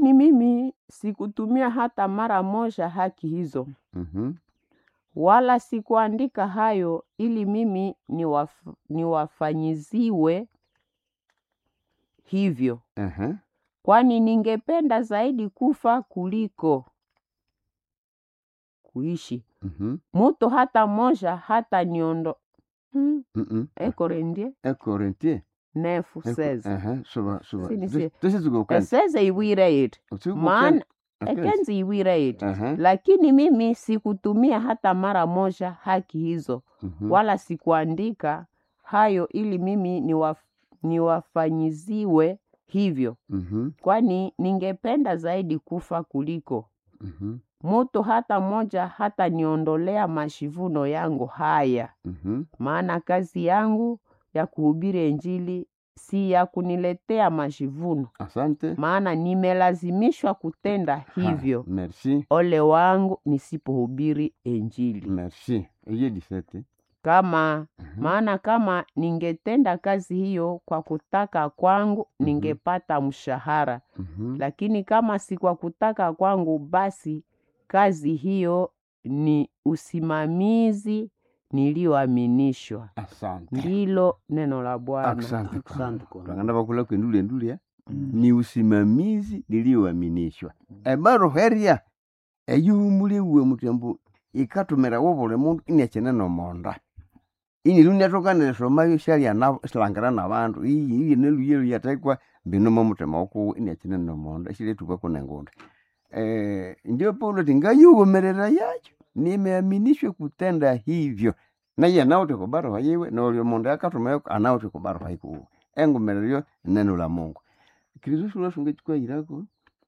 lakini mimi sikutumia hata mara moja haki hizo, Mhm. wala sikuandika hayo ili mimi niwaf, niwafanyiziwe hivyo, Aha. kwani ningependa zaidi kufa kuliko kuishi. Mhm. Mutu hata moja hata niondo hmm, Mhm. ekorendie Un Corinthien. nefu Un- seze Aha. Soba soba. Si, ni Tusi- si- tusizugukana. eseze iwire itu Usigukana. maana Akenzi. ekenzi iwire itu Aha. lakini mimi sikutumia hata mara moja haki hizo Mhm. wala sikuandika hayo ili mimi niwaf, niwafanyiziwe hivyo, Mhm. kwani ningependa zaidi kufa kuliko Mhm. mutu hata moja hata niondolea mashivuno yangu haya. Mhm. Maana kazi yangu ya kuhubiri Injili si ya kuniletea mashivuno, Asante. maana nimelazimishwa kutenda hivyo. Ha, Merci. Ole wangu nisipohubiri Injili. Merci. Hiyo disete. Kama Mhm. maana kama ningetenda kazi hiyo kwa kutaka kwangu, Mhm. ningepata mshahara, Mhm. lakini kama si kwa kutaka kwangu, basi kazi hiyo ni usimamizi niliyoaminishwa. Asante. Ndilo neno la Bwana. Asante. Asante kwa Twangana bakula kwendule ndule Mm. ni usimamizi niliyoaminishwa ebaro heria eyuhumule uwe mutyambu ikatumira wobule mundu iniachene nomonda ini luniatokanire somayo shalia na silangira nabandu iyi iyi neluye luyatekwa mbinomo mutima wokuwu iniachene nomonda shiletuka kunengunda eh ndio paulo tingayugomerera yacho nimeaminishwe kutenda hivyo naye anauti kubaroha yiwe nolio mundu akatumayo anauti kubaroha ikuwe engumereryo neno la mungu kristo shula sunga chikwayirako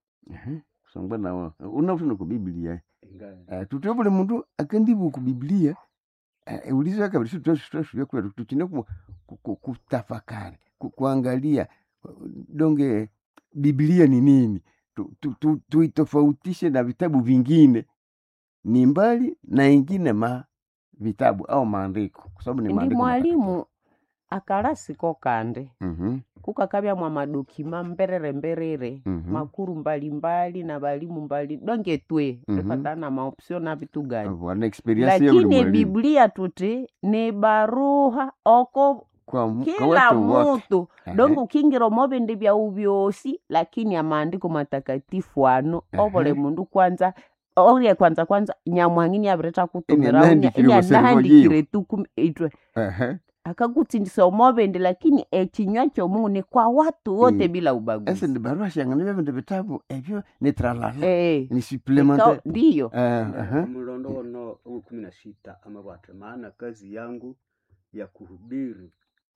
songwa nawo unautina ku biblia Inga- uh, tutwe buli mundu akandibu ku biblia uh, ulizo kabiri tutwasuvya kwetu tuchine ku, ku, ku, kutafakari ku, kuangalia uh, donge biblia ni nini tuitofautishe tu, tu, tuitofautishe na vitabu vingine ni mbali na ingine ma vitabu au maandiko kwa sababu ni ndi maandiko mwalimu akalasiko kande mm kukakavya mwa madokima mberere mberere Mhm. makuru mbalimbali na balimu mbali donge twe Mhm. tufatana na maopsio na vitu gani wana experience ya buli lakini mwalimu biblia tuti ni baruha oko kwa, mu- kwa kila watu wote mutu Ehe. donge ukingira mobindi bya ubyosi lakini amaandiko matakatifu ano ovole Ehe. mundu kwanza orye kwanza kwanza nyamwangini avireta kutumira anahandikire obuservo nahandikire tuku itwe Ehe. akakutsindisa omobindi lakini ekinywa kyomungu ni kwa watu wote Mm. bila ese ubaguzi ndi barua shangana bya bindu bitabu ebyo ni tralala Eh, ni ika- supplementaire ndiyo Eh, aha. mlondo wono wa kumi na sita amabwate maana kazi yangu ya kuhubiri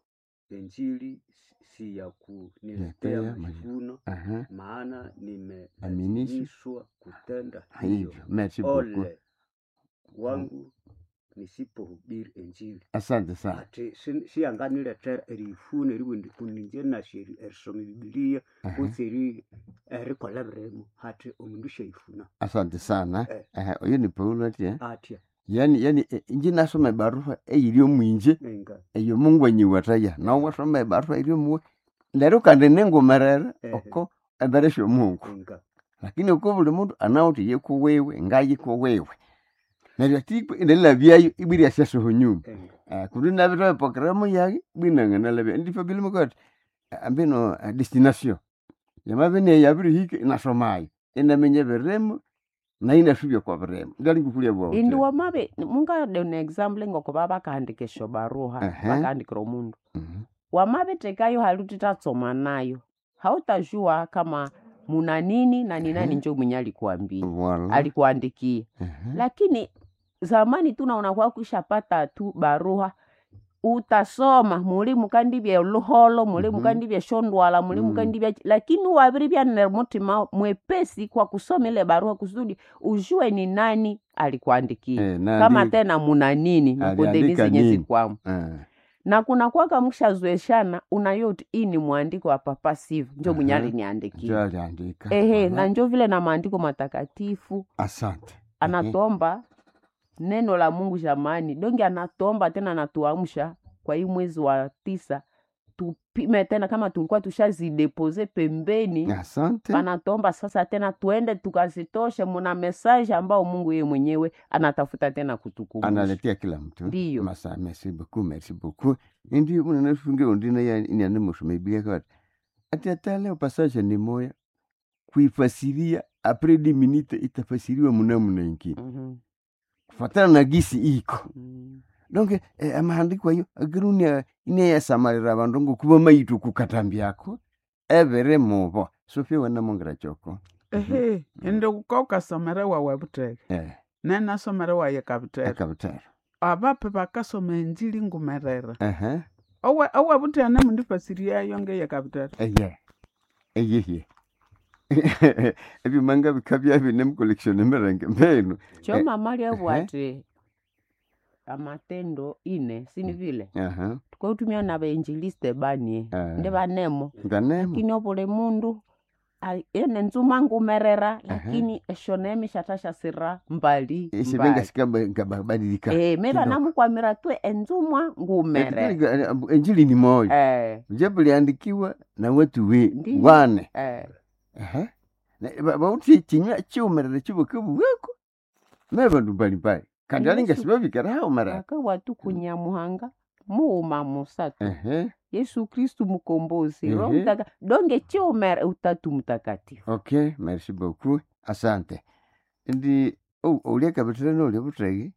injili si ya kuniletea Letea majivuno Aha. maana Aminishwa. nimelazimishwa kutenda hivyo hivyo merci beaucoup ole wangu nisipohubiri injili asante sana ati si- siyanganiletera erifuna eriwendi kuninje nasheri erisoma bibiliya Aha. kutsi eri erikola biremu hati omundu shaifuna asante sana Eh. Aha, oyo ni paulo ati eh? atya yani yani eh, inji nasoma ebarua eyiri omwinje enga eyo mungu anyiwataya nawe wasoma ebarua iri omuwe lero kandi ningumerere Ehe. oko ebere syomungu enga lakini uko buli mundu anawuthi yekuwewe ngayikuwewe neryo tikwe indelabyayo ibwiri syasoho nyuma enga Uh, kundi nabitoe programu yake bwinanganalabya ndifo bilimukati ambino uh, destination yamabene yabiri hike inasomayo inamenye biremu na inasubya kwa biremu ndali kukulia bwa indi wamabe mungade na example ngoko babakahandika esyo baruha Ehe. bakahandikira omundu wamabetekayo haluti tatsoma nayo hautajua kama muna nini na ni nani Ehe. njo mwenye alikuambia Wala. alikuandikia lakini zamani tu naona kwa kushapata tu baruha utasoma muli mukandibya luholo muli Mhm. mukandibya shondwala muli Mm. mukandibya lakini waviri byanira mutima mwepesi kwa kusoma ile barua kusudi ujue ni nani alikuandikia Eh, na kama ndi- tena muna nini mukundeni Aliandika zenye nini? zikwamo eh, na kuna kwaka mkshazoeshana unayoti hii ni mwandiko wa papa sivu njo mwenye Aha. aliniandikia njo aliandika ehe Wala. na njo vile na maandiko matakatifu asante anatomba neno la mungu jamani donge anatomba tena anatuamsha kwa hii mwezi wa tisa tupime tena kama tulikuwa tushazidepose pembeni asante panatomba sasa tena tuende tukazitoshe muna mesaje ambao mungu yeye mwenyewe anatafuta tena kutukumbusha analetea kila mtu Ndiyo. masa merci beaucoup merci beaucoup indi unanasunge undina ya inyane musoma biblia kawati ati hata leo passage ni moya kuifasiria apres di minute itafasiriwa munamuna ingine Mhm, kufatana na gisi iko mhm. donc eh, amahandiko ayo agirunia ineyasamalira abandu ngokuba maitu kukatambyako ebere mubo sofia wanamongera choko ehe indi ukokasomere wawe buteke eh, nenasomere waye kabutera akabutara abape bakasoma enjili ngumerere Aha, owe owe butera nemundifasiriyayo ngeye kabutera eye eyeye ebimanga bikabya bine mucollection emirenge mbenu choma mali ehe. abwati amatendo ine sini vile aha tukautumia na bainjiliste banie Ah. ndi banemo nganemu lakini obuli mundu ai- ene nzuma ngumerera lakini eshonemi shatashasira mbali isibenga mbali. sikabadilika Eh, me kidogo. banamukwamira twe enzumwa ngumere enjili ni moja Eh, japo liandikiwa na watu we Ndiyo. wane eh. Aha. Na- ba- bauti chinywa chiumerere chibukebu bweko me bandu mbalimbali kandi Yesu- alinga sibabikira hao mara akawatu kunyamuhanga muuma musatu ehe yesu kristu mukombozi Ehe. roho mtaka donge chiumere utatu mtakatifu okay merci beaucoup asante ndi oh, ulia kabitire nolia butegi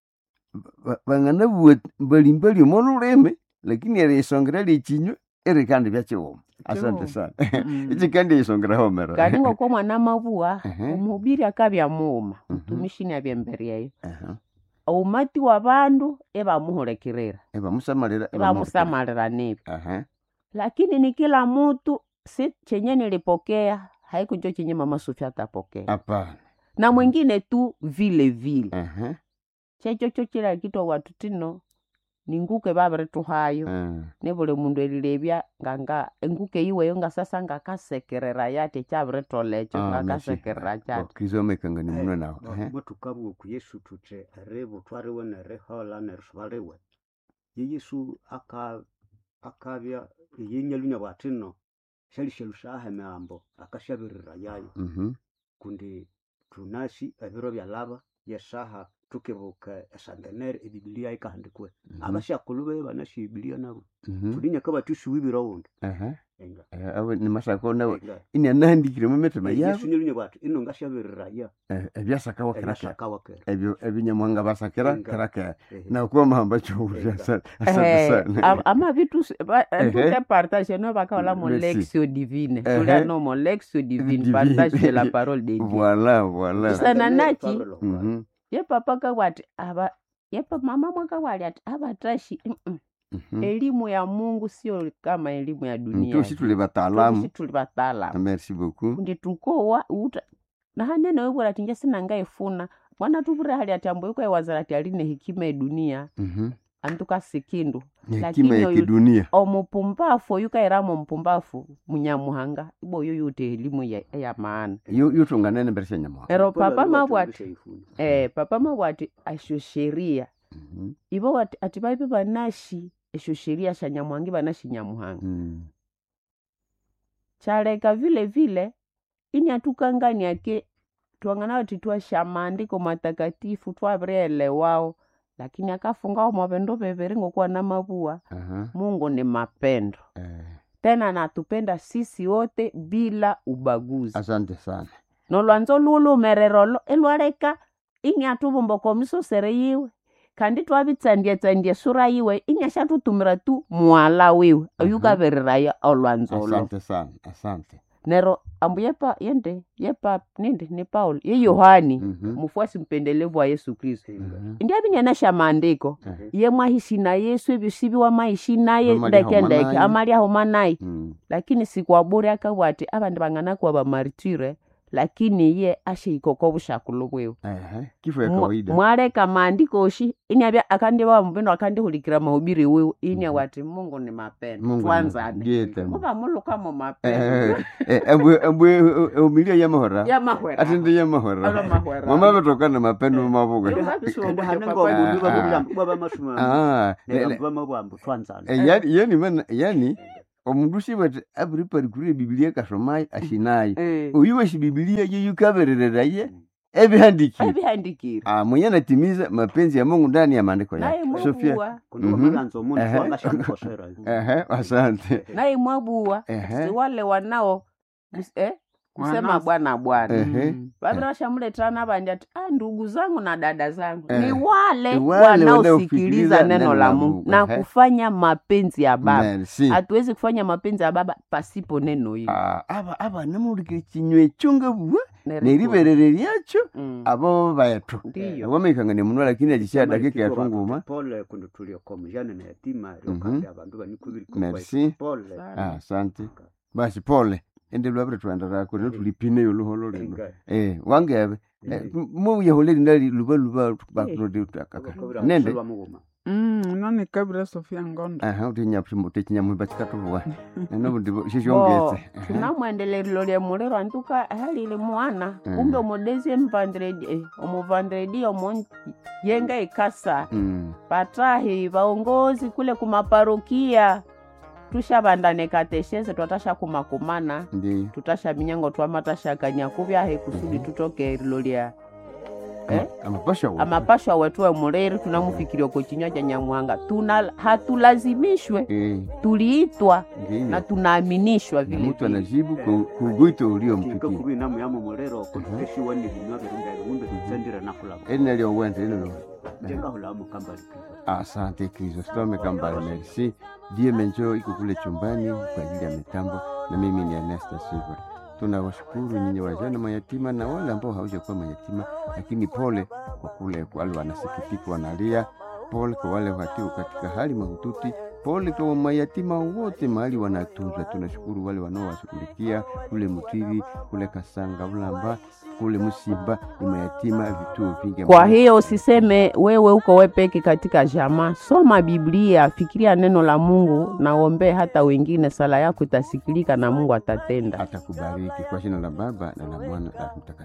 Ba- bang'ana bua mbalimbali omo lulimi lakini erisongera lichinywa eri kandi byachiwoma asante Chiwoma. sana Mm. ichi kandi isongera hao mara kandi ngoko mwana mabua Ehe. omuhubiri akabya muuma Mhm. mtumishini abyembere eyo Aha. umati wa bandu ebamuhulekerera ebamusamalira ebamusamalira nebi aha lakini ni kila mutu si chenye nilipokea haikucho chenye mama Sofia atapokea hapana na mwingine tu vile vile aha chechocho chila kitwa watu tino ninguke babirituhayo ah. nebuli mundu elilebya nganga enguke iweyo nga sasa ngakasekerera yate chabiritolecho Ah, ngakasekerera chate okizomekanga ni muno nawe ehe. mwatukabwa ku yesu tuthi eribu twariwe nerihola nerisubaliwe ye yesu aka akabya yenyalunya bwatino shalishelu shaha emihambo akashabirira yayo Mhm. kundi tunasi ebiro byalaba yesaha tukibuka esantenere ebibiliya ikahandikwe Mhm. abashakulu be banasi ebibiliya nabo Mhm. tulinyaka batusiwibira wundi Aha. enga Eh, awe ni masako nawe enga ini anahandikire mu mitima yabo yesu nyalunya bwati ino ngashabirira ya Eh, ebyasakawa kiraka ebyashakawakera ebyo ebinyamwanga basakira Enga. kiraka Ehe. nakuwa mahamba chouria Enga. asante asante Eh, sana am- ama vitu s- ba- Ehe. tuke partage no bakaola mo Merci. lexio divine Ehe. tulia no mo lexio divine Divine. partage de la parole de dieu voilà voilà Sa- Sana nachi. Mhm. ye papa kawati aba ye pa mama mwakawali ati abatashi mm-mm. Mhm. elimu ya mungu sio kama elimu ya dunia tusi tuli bataalamu Tusi tuli bataalamu merci beaucoup ndi tukowa uta nahanene webwera tinje sinangaifuna mwana tuvure hali ati ambo iko ewazara ati aline hekima edunia Mhm. antuka sikindu Ni Lakini hekima ya oyu- kidunia omupumbafu oyukairamo mpumbafu munyamuhanga ibo oyo yute elimu ya, ya maana Yu- yutunganene mbere sha nyamuhanga ero papa mabwati eh, papa mabwati asho sheria Mhm. ibo wati- ati baibe banashi esho sheria sha nyamwangi banashi nyamuhanga Mm. chaleka vile vile ini atukangani ake twang'ana wati twasha maandiko matakatifu twavireelewao lakini akafungao mavendo veveri ngokuwa na mavua Aha. mungu ni mapendo Eh, tena natupenda sisi wote bila ubaguzi asante sana nolwanzo lulumererolo elwaleka ing'atuvumboka omisosere yiwe kandi twavitsandietsandie sura yiwe ing'ashatutumira tu mwala wiwe Aha. oyukaveriraya olwanzolo asante sana asante nero ambu yepa yende yepa nindi ni paulo ye yohani Mhm. mufuasi mpendelevu wa yesu kristu Mhm. ndiavinyanasha maandiko Eh, ye mwaishi na yesu evyo siviwa maishi naye Amalia ndeke homa ndeke naye. amalia homa naye mm. lakini sikwaburi akawati avandi vang'ana kuwa vamaritire lakini ye asheikoko vushakulu bwewe Ehe, kifo ya Mwa- kawaida mwaleka maandiko oshi inyavya akandiva muvendo akandihulikira mahubiri wiwe inya Mhm. wati mungu ni mapendo Mungu ni- twanzane ndiye tena. muva mulukamo mapendo Eh, eh, embwe embwe umilia ya mahora ya mahwera ati ndi ya Alo mahora mahwera. mama vetokana mapendo Yo, mavuga vavisongo hane papa ngo wewe. Ah, ah. bwa bamasumama ah le- le- nebamba mabwambu twanzana eh, yani yani mana yani omundu sibwete abiriparikura ebibilia kasomayo ashinayo Eh, oyu weshi bibilia yeyukaberereraye ebihandikire ebihandikire Ah, mwenye anatimiza mapenzi ya mungu ndani ya maandiko naye yake Sofia. mwabuwa kundi Mhm. wamalanza omundu Ehe. wangashamukosera Ehe, asante naye mwabuwa Ehe. si wale wanao mus- eh, kusema Wanao- bwana bwana Ehe. Mm. vavira vashamuleterana vandi ati ah, ndugu zangu na dada zangu Eh. ni wale Ni wale wanaosikiliza wanaofikiriza neno la Mungu na Ehe. kufanya mapenzi ya baba Merci. hatuwezi kufanya mapenzi ya baba pasipo neno hili Ah, aba aba namulikire kinywa chunga bwa Nerikuru. neriberere lyacho Mm. abo baitu ndiyo wamekangania munwa lakini akisha Kama dakika likitwa yatunguma bakuti pole kundi tulioka mujane na yatima Mhm. ryokandi abandu banikubiri Merci. pole Sana. Ah, asante basi pole ende lwabire twandarako rero tulipine yoluholo lino Enga. eh wangebe Eh. muyaholeri ndali luba luba Eh. bakulode Bakobera nende kusolwa mughuma. Mm, ino nikabira sofia ngondo aha utinyapumo techinyamwiba chikatulwa enobundi bo shishongetse tunamwendelelilo lya muliro antuka halili mwana Mm. kumbe omudesi mvandredi eh, omuvandredi omo yenga ikasa Mm, patahi vaongozi kule kumaparokia tushavandane kateshese twatasha kumakumana ndi tutasha minyango twamatashakanya kuvyahe kusudi tutoke rilo lya eh? amapasha wo amapashwa wetuwe muliri tunamufikiria ko chinywa cha nyamwanga tuna hatulazimishwe eh tuliitwa ndiyo na tunaaminishwa na vile mtu vile. anajibu ku- kugwito Kinga uliompikia kubi namu yamu mulero kuteshiwa ni binywa birunga ngumbe tutsendire nakulamo. ene lyowente ene Jenga hulamu kamba likizo. asante kristo sitome kambale merci die menjo iko kule chumbani kwa ajili ya mitambo na mimi ni Ernesta Silva tunawashukuru nyinyi wajane mayatima na wale ambao hawajakuwa mayatima lakini pole kwa kule wale wanasikitika wanalia pole kwa wale watio katika hali mahututi pole kwa mayatima wote mahali wanatunzwa tunashukuru wale wanaowashughulikia kule mutiri kule kasanga ulamba kule msimba ni mayatima vituo vingi kwa ambavyo- hiyo usiseme wewe uko wepeki katika jamaa soma biblia fikiria neno la mungu na ombee hata wengine sala yako itasikilika na mungu atatenda atakubariki kwa jina la baba na la mwana na Roho mtakatifu